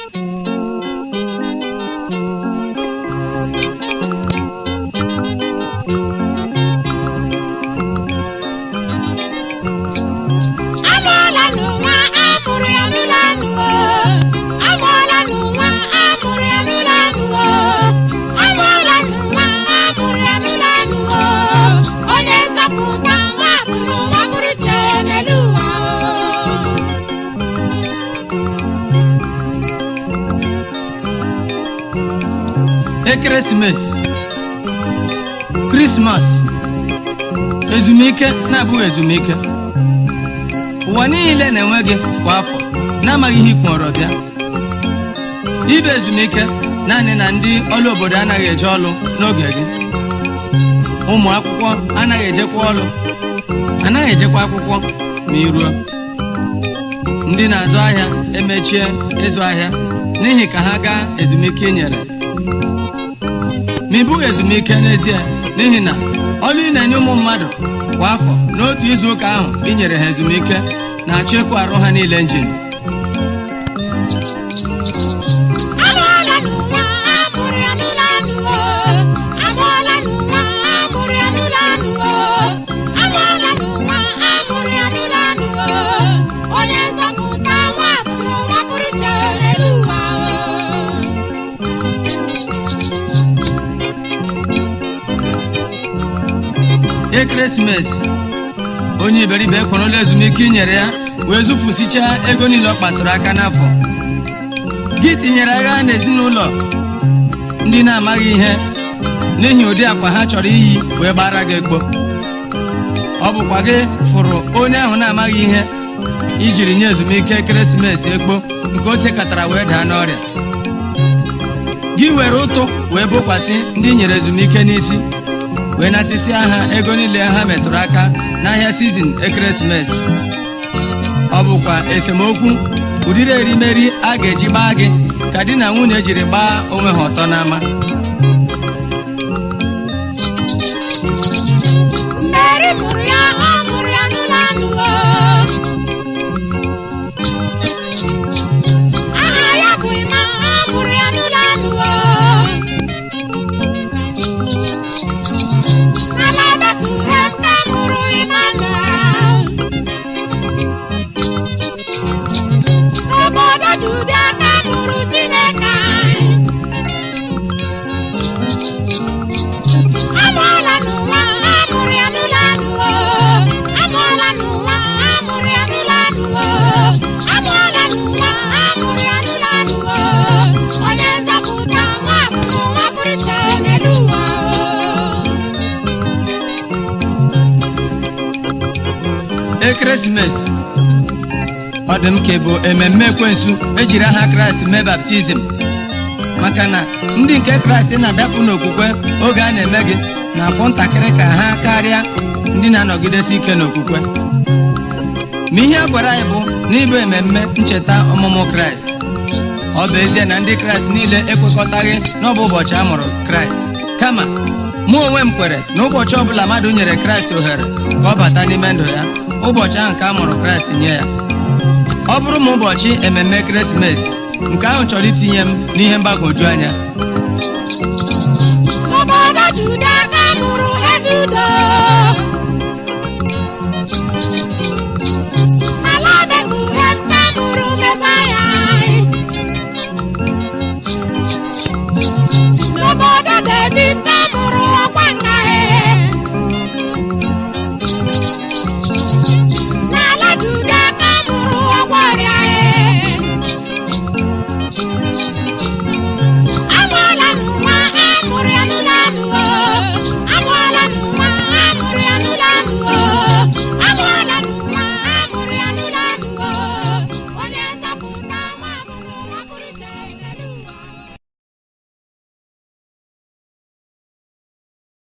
amụọla n'ụwa amụrụ ya n'ụlọ anụwo amụọla n'ụwa amụrụ ya n'ụlọ anụwo amụọla n'ụwa amụrụ ya n'ụlọ anụwo onye nzọpụta nwa bụ n'ụwa pụrụ iche n'elu ụwa o. ekeresimesi krismas ezumike na-abụghị ezumike ụwa niile na-enwe gị kwa afọ na-amaghị ihe ikpọrọ bịa ibe ezumike naanị na ndị ọrụ obodo anaghị eje ọrụ n'oge gị ụmụ akwụkwọ anaghị ejekwa ọrụ anaghị ejekwa akwụkwọ ma iruo ndị na-azụ ahịa emechie ịzụ ahịa n'ihi ka ha gaa ezumike i nyere ma ị bụghị ezumike n'ezie n'ihi na ọrụ ị na-enye ụmụ mmadụ kwa afọ n'otu izu ụka ahụ i nyere ha ezumike na-achọ ịkụ arụ ha niile njin amụọla n'ụwa amụrụ ya n'ụlọ anụwo amụọla n'ụwa amụrụ ya n'ụlọ anụwo amụọla n'ụwa amụrụ ya n'ụlọ anụwo onye nzọpụta nwa bụ n'ụwa pụrụ iche n'elu ụwa o. ekeresimesi onye iberibe ekwerela ezumike i nyere ya wee zụfusichaa ego niile ọ kpatụrụ aka n'afọ gị tinyere agha n'ezinụlọ ndị na-amaghị ihe n'ihi ụdị akwa ha chọrọ iyi wee gbara gị egbo ọ bụkwa gị fụrụ onye ahụ na-amaghị ihe ijiri nye ezumike ekeresimesi egbo nke o tekatara wee daa n'ọrịa gị were ụtụ wee bokwasị ndị i nyere ezumike n'isi wee nasịsị ha ego niile ha metụrụ aka n'ahịa sizin ekeresimesi ọ bụkwa esemokwu ụdịrị erimeri a ga-eji gbaa gị ka di na nwunye jiri gbaa onwe ha ọtọ n'ama Meri mụrụ ya ọ mụrụ ya n'ụlọ anụwo aha ya bụ Ima ọ mụrụ ya n'ụlọ anụwo n'ala Betlehem ka mụrụ Emmanuel n'obodo Juda ka mụrụ Chineke amụọla n'ụwa amụrụ ya n'ụlọ anụwo amụọla n'ụwa amụrụ ya n'ụlọ anụwo amụọla n'ụwa amụrụ ya n'ụlọ anụwo onye nzọpụta nwa bụ n'ụwa pụrụ iche n'elu ụwa ekeresimesi ọ dị m ka bụ ememme ekwensu ejiri aha kraịst mee baptizim maka na ndị nke kraịst na-adapụ n'okwukwe oge a na-eme gị na-afụ ntakịrị ka ha karịa ndị na-anọgidesi ike n'okwukwe ma ihe a gwara anyị bụ n'ịbụ ememme ncheta ọmụmụ kraịst ọ bụ ezie na ndị kraịst niile ekwekọtaghị n'ọbụ ụbọchị a mụrụ kraịst kama mụ onwe m kwere na ụbọchị ọbụla mmadụ nyere kraịst ohere ka ọ bata n'ime ndụ ya ụbọchị ahụ ka a mụrụ kraịst nye ya ọ bụrụ ma ụbọchị ememme ekeresimesi nke ahụ chọrọ itinye m n'ihe mgbagwoju anya n'obodo Juda ka mụrụ ezi udo n'ala Betlehem ka mụrụ Mesaya n'obodo David ka mụrụ ọkwa nka n'ala Juda ka mụrụ ọkwa ọrịa